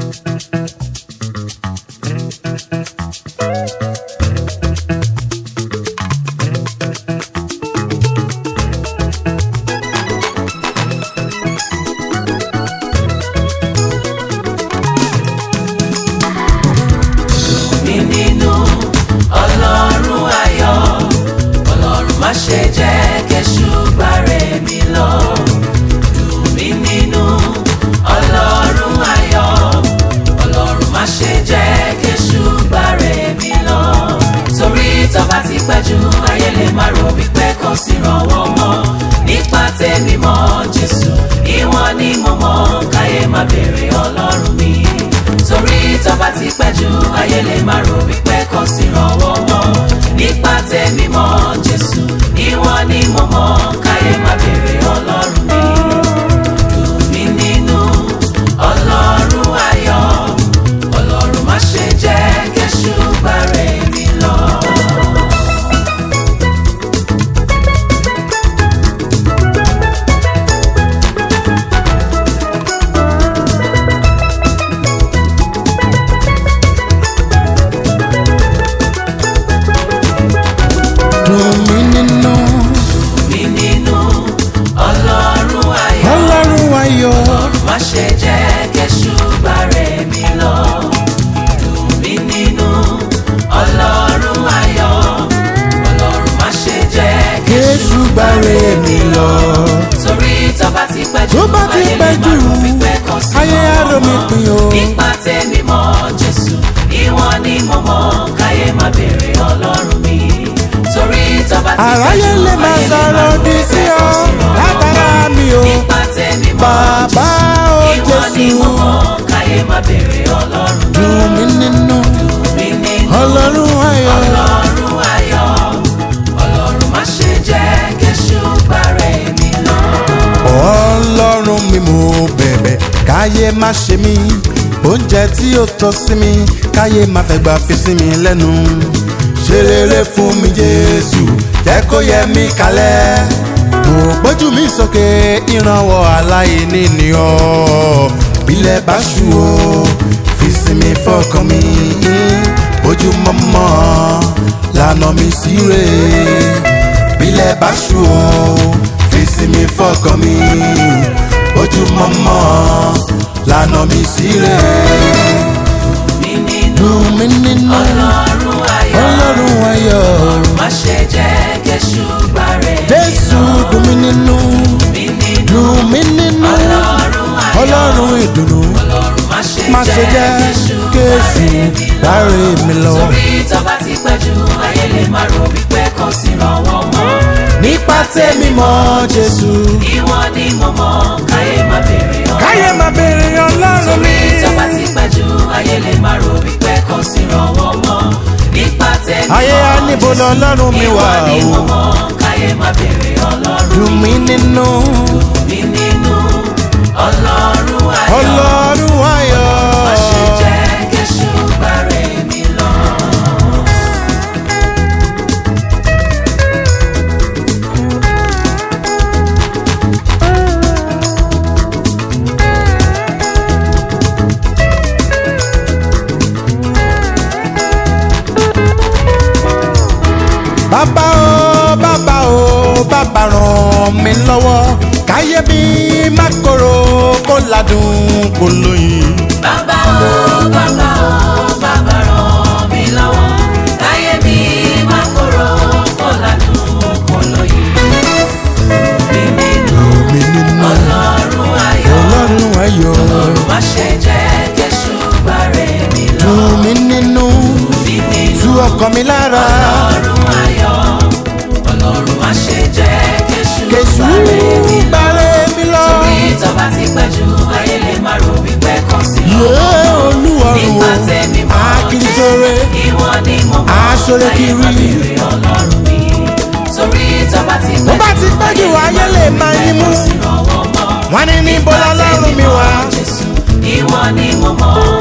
mi nínú ọlọ́run ayọ̀ ọlọ́run má ṣe jẹ́ kéṣù gbàrẹ̀ mi lọ. dùn mí nínú ọlọ́run ayọ̀ ọlọ́run má ṣe jẹ́ kéṣù gbàrẹ̀ mi lọ. torí tọ́ba ti pẹ́ jù ayé lè má rò wípé kò sí rànwọ́ mọ́ nípa tèmi mọ́ jésù ìwọ̀n ni mo mọ̀ káyé má béèrè ọlọ́run mi torí tọ́ba ti pẹ́ jù ayé lè má rò wípé kò sí rànwọ́ mọ́ nípa tèmi mọ́ jésù ìwọ̀n ni mo mọ̀ káyé má béèrè ọlọ́run mi dùn mí nínú ọlọ́run ayọ̀ ọlọ́run má ṣe jẹ́ kéṣù gbàrẹ̀ mi lọ. dùn mí nínú mi nínú ọlọ́run ayọ̀ ọlọ́run ayọ̀ má ṣe jẹ́ kéṣù gbàrẹ̀ mi lọ. dùn mí nínú ọlọ́run ayọ̀ ọlọ́run má ṣe jẹ́ Jésù gbàre mi lọ. torí tọ́ba ti pẹ́ jù Tó bá ti ayé pẹ́ lè má jù, rò wípé kò sí ayé á rò mí ọmọ. pin o. nípa tèmi mọ́ jésù ìwọ̀n ni mo mọ̀ káyé má béèrè ọlọ́run mi torí tọ́ba ti pẹ́ jù àráyé lè máa ayé lè má sọ̀rọ̀ rò òdì wípé sí kò ọ sí ọmọ. látara mi o. nípa tèmi mọ́ Bàbá o ìwọ ni Jésù. mo mọ̀ káyé má béèrè ọlọ́run mi. dùn mí nínú mi nínú ọlọ́run ayọ̀. ọlọ́run ayọ̀ ọlọ́run má ṣe jẹ́ kéṣù gbàrẹ̀ mi lọ. ọlọ́run mi mo bẹ̀bẹ̀ káyé má ṣe mí oúnjẹ tí ó tọ́ sí mi káyé má fẹ́ gbà fi sí mi lẹ́nu ṣe rere fún mi jésù jẹ́ kó yẹ mí kalẹ̀ mo gbójú mi sókè ìrànwọ́ aláìní ni ọ́ bílẹ̀ bá ṣú o fi sí mi fọkàn mi ojúmọ́mọ́ lànà mi sí rè bílẹ̀ bá ṣú o fi sí mi fọkàn mi ojúmọ́mọ́ lànà mi sí rè mi nínú dùn mí nínú ọlọ́run ayọ̀ ọlọ́run ayọ̀ má ṣe jẹ́ kéṣù gbàrẹ̀ mi jésù lọ. dùn mí nínú mi nínú dùn mí nínú ọlọ́run ayọ̀ ọlọ́run ìdùnnú ọlọ́run má ṣe má ṣe jẹ́ kéṣù kéésì gbàrẹ̀ mi lọ. láre mi lọ. torí tọ́ba ti pẹ́ jù ayé lè má rò wípé kò sí rànwọ́ mọ́. nípa tèmi mọ́ jésù ìwọ ni mo mọ̀ káyé má béèrè ọlọ́run. káyé má béèrè ọlọ́run torí mi. tọ́ba ti pẹ́ jù ayé lè má rò wípé kò sí rànwọ́ mọ́. nípa tèmi ayé á níbo lọ́lọ́run mi wà ìwọ ni o mo mọ̀ káyé má béèrè ọlọ́run. dùn mí nínú mi nínú ọlọ́run ayọ̀. ọlọ́run ayọ̀. má ṣe jẹ́ kéṣù gbàrẹ̀ mi lọ. bàbá o bàbá o bàbá ràn mí lọ́wọ́ káyé mi má korò kó ládùn kó lóyin. bàbá o bàbá o bàbá ràn mí lọ́wọ́ láyé mi má kóró kó ládùn kó lóye. mi nínú mi nínú ọlọ́run ayọ̀ ọlọ́run ayọ̀ ọlọ́run má ṣe jẹ́ kéṣù gbàrẹ̀ mi lọ. dùn mí nínú mi nínú tú ọkàn mi lára ọlọ́run ayọ̀ ọlọ́run má ṣe jẹ́ kéṣù kèsù gbàrẹ̀ mi lọ. bàrẹ̀ mi lọ. torí tọ́ba ti pẹ́ jù ayé lè má rò wípé kò sí yé lọ́wọ́ olúwarùn nípa o tèmi mọ́ akíntore ìwọ ni mo mọ̀ Aṣọ́rẹ́ láyé kiri. má béèrè ọlọ́run mi torí tọ́ba ti bó pẹ́ bá ti pẹ́ jù ayé lè máa yín mú sí rànwọ́ mọ́ wọ́n ní níbo lọ́lọ́run mi wà. Jésù ìwọ ni mo mọ̀